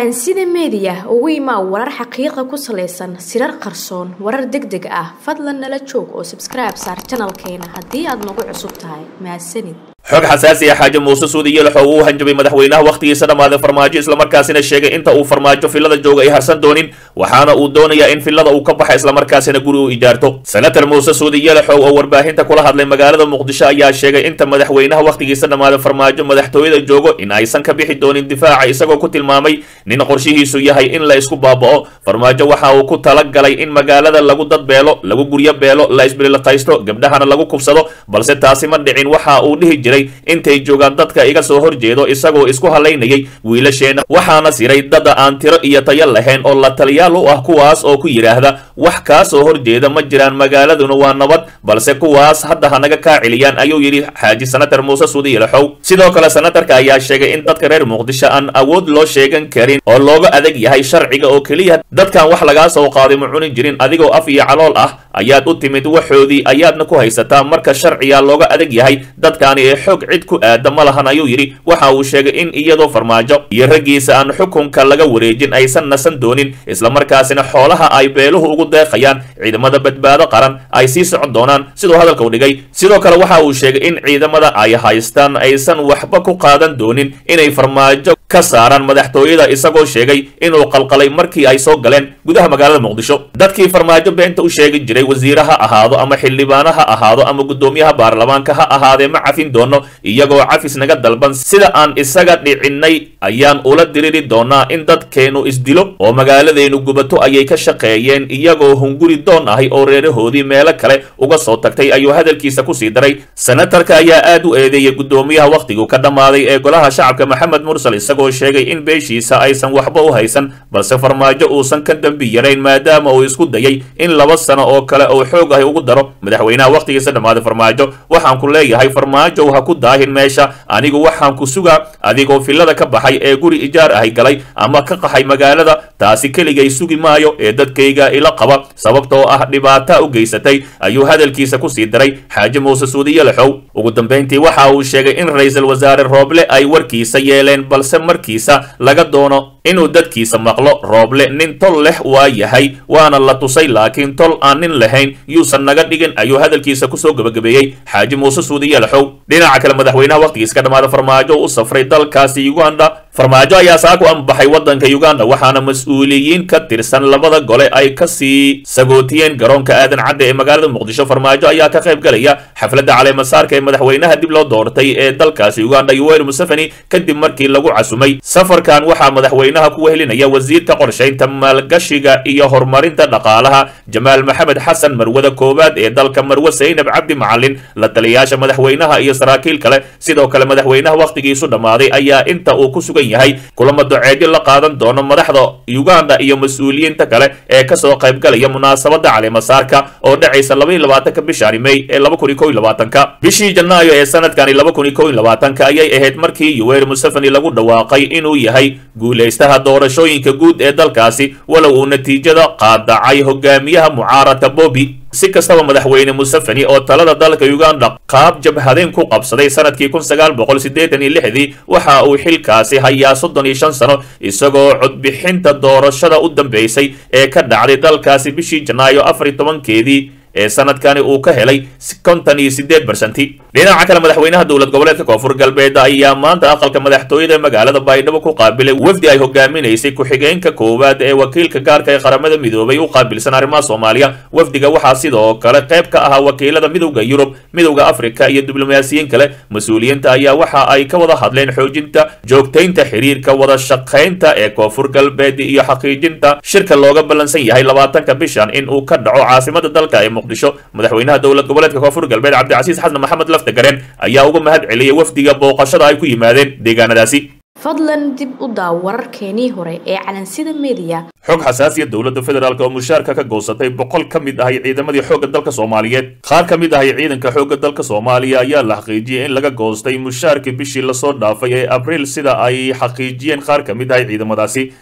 calansida meediya ugu imaa warar xaqiiqa ku salaysan sirar qarsoon warar deg deg ah fadlan nala joog oo sabskribe saar janalkeena haddii aad nagu cusub tahay mahadsanid xog xasaasi ah xaaji muuse suudi yelaxow uu hanjabay madaxweynaha wakhtigiisa dhammaaday farmaajo islamarkaasina sheegay inta uu farmaajo filada jooga ay harsan doonin waxaana uu doonayaa in filada uu ka baxa islamarkaasina guri u ijaarto senator muuse suudi yelaxow oo warbaahinta kula hadlay magaalada muqdisho ayaa sheegay inta madaxweynaha wakhtigiisa dhammaaday farmaajo madaxtooyada joogo in aysan ka bixi doonin difaaca isagoo ku tilmaamay nin qorshihiisu yahay in la isku baaba'o farmaajo waxa uu ku tala galay in magaalada lagu dadbeelo lagu guryo beelo la isbililaqaysto gabdhahana lagu kubsado balse taasi ma dhicin waxa uu dhihi jiray intay joogaan dadka iga soo horjeedo isagoo isku halaynayay wiilasheena waxaana siray dada aan tiro iyo tayo lahayn oo la taliyaal u ah kuwaas oo ku yidhaahda wax kaa soo horjeeda ma jiraan magaaladuna waa nabad balse kuwaas hadda hanaga kaa celiyaan ayuu yidhi xaaji senator muuse suudi yelaxow sidoo kale senatarka ayaa sheegay in dadka reer muqdisho aan awood loo sheegan karin oo looga adag yahay sharciga oo keliya dadkan wax lagaa soo qaaday ma cuni jirin adigoo af iyo calool ah ayaad u timid waxoodii ayaadna ku haysataa marka sharciga looga adag yahay dadkaani ee xog cid ku aada ma lahan ayuu yidhi waxa uu sheegay in iyadoo farmaajo iyo raggiisa aan xukunka laga wareejin aysan nasan doonin islamarkaasina xoolaha ay beeluhu ugu deeqayaan ciidamada badbaado qaran ay sii socon doonaan siduu hadalka u dhigay sidoo kale waxa uu sheegay in ciidamada ay haystaan aysan waxba ku qaadan doonin inay farmaajo ka saaraan madaxtooyada isagoo sheegay inuu qalqalay markii ay soo galeen gudaha magaalada muqdisho dadkii farmaajo beenta u sheegi jiray wasiire ha ahaado ama xildhibaano ha ahaado ama guddoomiyaha baarlamaanka ha ahaadee ma cafin doono iyagoo cafis naga dalban sida aan isaga dhicinnay ayaan ula diriri doonaa in dadkeennu isdilo oo magaaladeenu gubato ayay ka shaqeeyeen iyagoo hunguri doon ahay oo reerahoodii meelo kale uga soo tagtay ayuu hadalkiisa kusii daray senatarka ayaa aad u eedeeyay guddoomiyaha wakhtigu ka dhammaaday ee golaha shacabka maxamed mursal isagoo sheegay in beeshiisa aysan waxba u haysan balse farmaajo uusan ka dembi yarayn maadaama uu isku dayay in laba sano oo kale uu xoog ahi ugu daro madaxweynaha wakhtigiisa dhammaaday farmaajo waxaan ku leeyahay farmaajow ha ku daahin meesha anigu waxaan ku sugaa adigoo filada ka baxay ee guri ijaar ahay galay ama ka qaxay magaalada taasi keligay sugi maayo ee dadkayga ila qaba sababtoo ah dhibaata u geysatay ayuu hadalkiisa kusii daray xaaji muuse suudi yelaxow ugu dambayntii waxa uu sheegay in ra-iisul wasaare rooble ay warkiisa yeeleen balse markiisa laga doono inuu dadkiisa maqlo rooble nin tol leh waa yahay waana la tusay laakiin tol aan nin lahayn yuusan naga dhigin ayuu hadalkiisa kusoo gebagabeeyey xaaji muuse suudi yelaxow dhinaca kale madaxweynaha wakhtigiis ka dhammaada farmaajo u safray dalkaasi uganda farmaajo ayaa saaku ambaxay waddanka uganda waxaana mas-uuliyiin ka tirsan labada gole ay kasii sagootiyeen garoonka aadan cadde ee magaalada muqdisho farmaajo ayaa ka qayb galaya xafladda caleemasaarka ee madaxweynaha dib loo doortay ee dalkaasi uganda yoweri museveni kadib markii lagu casumay safarkan waxaa madaxweynaha ku wehelinaya wasiirka qorshaynta maalgashiga iyo horumarinta dhaqaalaha jamaal maxamed xasan marwada koowaad ee dalka marwe saynab cabdi macalin la taliyayaasha madaxweynaha iyo saraakiil kale sidoo kale madaxweynaha wakhtigiisu dhammaaday ayaa inta uu ku sugan yahay kulamo doceedyo la qaadan doono madaxda uganda iyo mas-uuliyiinta kale ee kasoo qaybgalaya munaasabada caleemasaarka oo dhacaysa labaiy labaatanka bishaani may ee laba kun iyo kow iyo labaatanka bishii janaayo ee sanadkani laba kun iyo kow iyo labaatanka ayay ahayd markii yoweri museveni lagu dhawaaqay inuu yahay guulaystaha doorashooyinka guud ee dalkaasi walow uu natiijada qaadacay hogaamiyaha mucaaradka bobi si kastaba madaxweyne museveni oo talada dalka uganda qaab jabhadeen ku qabsaday sanadkii kun sagaal boqol siddeetan iyo lixdii waxa uu xilkaasi hayaa soddon iyo shan sano isagoo codbixinta doorashada u dambeysay ee ka dhacday dalkaasi bishii janaayo afar iyo tobankeedii ee sanadkani uu ka helay kontan iyo sideed barsanti dhinaca kale madaxweynaha dowlad goboleedka koonfur galbeed ayaa maanta aqalka madaxtooyada magaalada baydhabo ku qaabilay wafdi ay hogaaminaysay ku-xigeenka koowaad ee wakiilka gaarka ee qaramada midoobay u qaabilsan arrimaha soomaaliya wafdiga waxaa sidoo kale qayb ka ahaa wakiilada midowda yurub midowda afrika iyo diblomaasiyiin kale mas-uuliyiinta ayaa waxa ay ka wada hadleen xoojinta joogtaynta xiriirka wada shaqaynta ee koonfur galbeed iyo xaqiijinta shirka looga ballansan yahay labaatanka bishan in uu ka dhaco caasimada dalka ee madaxweynaha dowlad goboleedka koonfur galbeed cabdicasiis xasan maxamed laftagareen ayaa uga mahad celiyay wafdiga booqashada ay ku yimaadeen deegaanadaasi fadlan dib u daaw wararkeenii hore ee calansida meediya xog xasaasiya dowladda federaalk oo mushaarka ka goosatay boqol ka mid ahay ciidamadii xoogga dalka soomaaliyeed qaar ka mid ahay ciidanka xoogga dalka soomaaliya ayaa la xaqiijiyey in laga goostay mushaarkii bishii lasoo dhaafay ee abriil sida ay xaqiijiyeen qaar ka mid ahay ciidamadaasi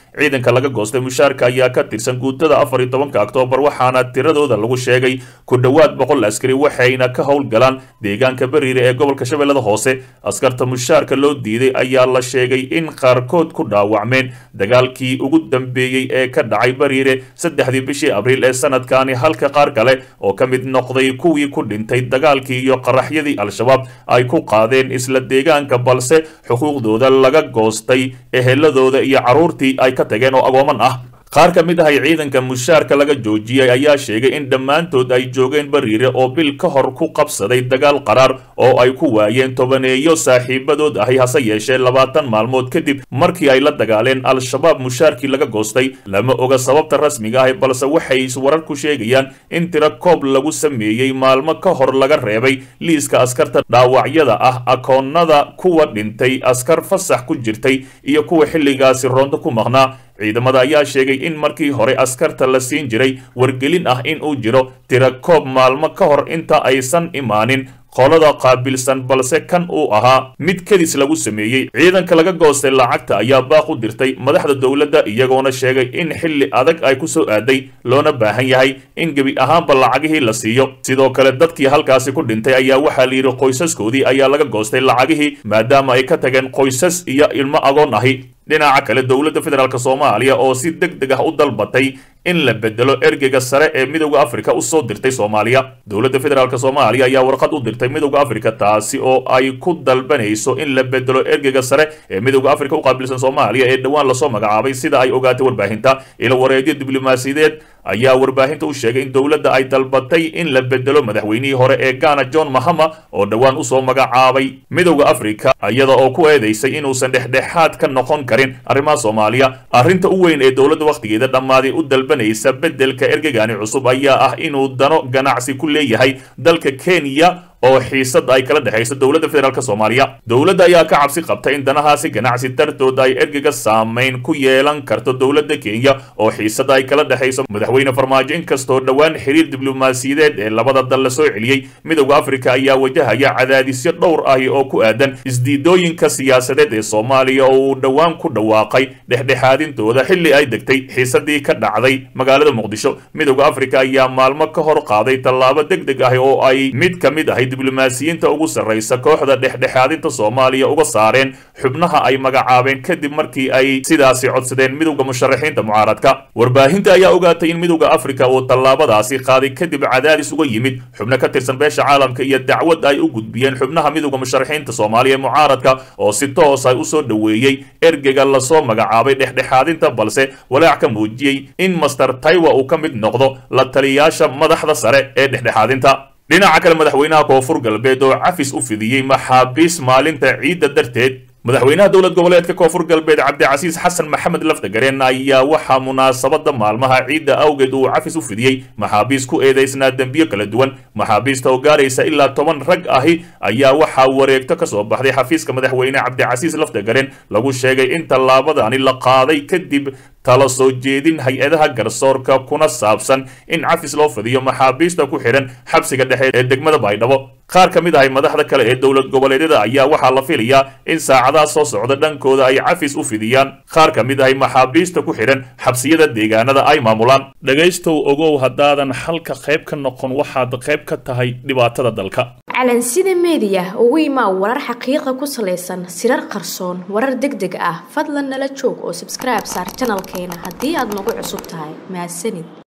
ciidanka laga goostay mushaarka ayaa ka tirsan guutada afar iyo tobanka oktoobar waxaana tiradooda lagu sheegay ku dhowaad boqol askari waxayna ka howlgalaan deegaanka bariire ee gobolka shabeellada hoose askarta mushaarka loo diiday ayaa la sheegay in qaarkood ku dhaawacmeen dagaalkii ugu dambeeyey ee ka dhacay bariire saddexdii bishii abriil ee sanadkani halka qaar kale oo ka mid noqday kuwii ku dhintay dagaalkii iyo qaraxyadii al-shabaab ay ku qaadeen isla deegaanka balse xuquuqdooda laga goostay eheladooda iyo carruurtii ay ka tageen oo agooman ah qaar ka mid ahay ciidanka mushaarka laga joojiyey ayaa sheegay in dhammaantood ay joogeen bariire oo bil ka hor ku qabsaday dagaal qaraar oo ay ku waayeen tobaneeyo saaxiibadood ahi hase yeeshee labaatan maalmood kadib markii ay la dagaaleen al-shabaab mushaarkii laga goostay lama oga sababta rasmiga ahi balse waxay warar ku sheegayaan in tiro koob lagu sameeyey maalmo ka hor laga reebay liiska askarta dhaawacyada ah akoonnada kuwa dhintay askar fasax ku jirtay iyo kuwa xilligaasi roonto ku maqnaa ciidamada ayaa sheegay in markii hore askarta la siin jiray wargelin ah in uu jiro tiro koob maalmo ka hor inta aysan imaanin qolada qaabilsan balse kan uu ahaa mid kedis lagu sameeyey ciidanka laga goostay lacagta ayaa baaq u dirtay madaxda dowladda iyagoona sheegay in xilli adag ay ku soo aaday loona baahan yahay in gebi ahaanba lacagihii la siiyo sidoo kale dadkii halkaasi ku dhintay ayaa waxaa la yidhi qoysaskoodii ayaa laga goostay lacagihii maadaama ay ka tageen qoysas iyo ilmo agoon ahi dhinaca kale dowladda federaalk soomaaliya oo si deg deg ah u dalbatay in la bedelo ergeyga sare ee midowda afrika u soo dirtay soomaaliya dowladda federaalk soomaaliya ayaa warqad u dirtay midowda afrika taasi oo ay ku dalbanayso in la bedelo ergeyga sare ee midowda afrika u qaabilsan soomaaliya ee dhowaan lasoo magacaabay sida ay ogaatay warbaahinta ilo wareedyo diblomaasiyadeed ayaa warbaahinta u sheegay in dowladda ay dalbatay in la bedelo madaxweynihii hore ee ghana john mahama oo dhowaan usoo magacaabay midowda afrika iyada oo ku eedaysay inuusan dhexdhexaad ka noqon karin arrimaha soomaaliya arrinta u weyn ee dowladda wakhtigeeda dhammaaday u dalbanaysa beddelka ergegani cusub ayaa ah inuu dano ganacsi ku leeyahay dalka kenya oo xiisada ay kala dhexayso dowladda federaalk soomaaliya dowladda ayaa ka cabsi qabta in danahaasi ganacsi dartood ay ergega saamayn ku yeelan karto dowladda kenya oo xiisada ay kala dhexayso madaxweyne farmaajo inkastoo dhowaan xiriir diblomaasiyadeed ee labada dal la soo celiyey midowda afrika ayaa wajahaya cadaadisyo dhowr ahi oo ku aadan isdiidooyinka siyaasadeed ee soomaaliya oo uu dhowaan ku dhawaaqay dhexdhexaadintooda xilli ay degtay xiisadii ka dhacday magaalada muqdisho midowda afrika ayaa maalmo ka hor qaaday tallaabo deg deg ah oo ay mid ka mid ahay diblomaasiyiinta ugu sarraysa kooxda dhexdhexaadinta soomaaliya uga saareen xubnaha ay magacaabeen kadib markii ay sidaasi codsadeen midowda musharaxiinta mucaaradka warbaahinta ayaa ogaatay in midowda afrika uu tallaabadaasi qaaday kadib cadaadis uga yimid xubno ka tirsan beesha caalamka iyo dacwad ay u gudbiyeen xubnaha midowda musharaxiinta soomaaliya ee mucaaradka oo si toos ay usoo dhoweeyey ergega lasoo magacaabay dhexdhexaadinta balse walaac ka muujiyey in master taiwa uu ka mid noqdo la taliyaasha madaxda sare ee dhexdhexaadinta dhinaca kale madaxweynaha koonfur galbeed oo cafis u fidiyey maxaabiis maalinta ciidda darteed madaxweynaha dowlad goboleedka koonfur galbeed cabdicasiis xasan maxamed lafdagareen ayaa waxaa munaasabada maalmaha ciidda awgeed uu cafis u fidiyey maxaabiis ku eedaysnaa dembiyo kala duwan maxaabiista oo gaaraysa ilaa toban rag ahi ayaa waxaa wareegto ka soo baxday xafiiska madaxweyne cabdicasiis lafdagareen lagu sheegay in tallaabadani la qaaday kadib tala soo jeedin hay-adaha garsoorka kuna saabsan in cafis loo fidiyo maxaabiista ku xidhan xabsiga dhexe ee degmada baydhabo qaar ka mid ahay madaxda kale ee dowlad goboleedyada ayaa waxaa la filayaa in saacadaha soo socda dhankooda ay cafis u fidiyaan qaar ka mid ahay maxaabiista ku xidhan xabsiyada deegaanada ay maamulaan dhegaystow ogow haddaadan xalka qayb ka noqon waxaad qayb ka tahay dhibaatada dalka calansida meediya ugu imaa warar xaqiiqa ku salaysan sirar qarsoon warar deg deg ah fadlan nala joog oo sabskribe saar janalkeena haddii aad nagu cusub tahay mahadsanid